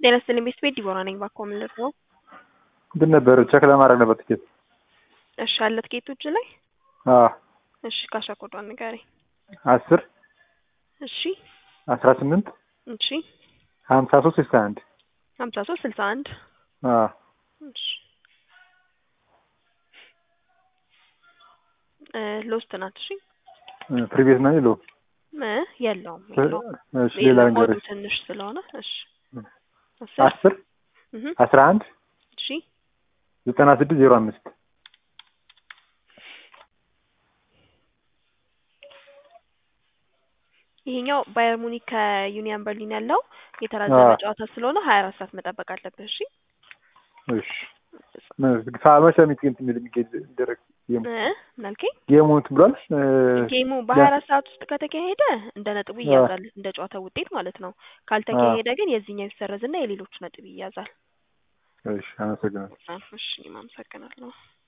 ጤና ይስጥልኝ ቤት ቤት ዲቦራ ነኝ። ባኮ ምንድን ነው? እንትን ነበር ቸክ ለማድረግ ነበር ትኬት። እሺ አለ ትኬቱ እጅ ላይ? አዎ እሺ ካሻ ኮዷን ንገረኝ። አስር እሺ አስራ ስምንት እሺ ሀምሳ ሶስት ስልሳ አንድ ሀምሳ ሶስት ስልሳ አንድ አዎ እሺ እ ሎስት ናት። እሺ ፕሪቪየስ ነው የለውም። እ የለውም የለውም እሺ ሌላ የለም፣ ነገር ኮዱ ትንሽ ስለሆነ እሺ አስር አስር እህ አስራ አንድ እሺ ዘጠና ስድስት ዜሮ አምስት ይሄኛው ባየር ሙኒክ ከዩኒየን በርሊን ያለው የተራዘመ አዎ። ጨዋታ ስለሆነ ሀያ አራት ሰዓት መጠበቅ አለብህ። እሺ እሺ ሳመሸ ሚትገንት የሚል የሚገኝ ደረግ ጌሙ እ ምን አልከኝ? ጌሙ እንትን ብሏል እ፣ ጌሙ በሀያ አራት ሰዓት ውስጥ ከተካሄደ እንደ ነጥቡ አዎ። ይያዛል፣ እንደ ጨዋታው ውጤት ማለት ነው። ካልተካሄደ ግን የዚህኛው ይሰረዝና የሌሎቹ ነጥብ ይያዛል። እሺ አመሰግናለሁ። እሺ እኔም አመሰግናለሁ።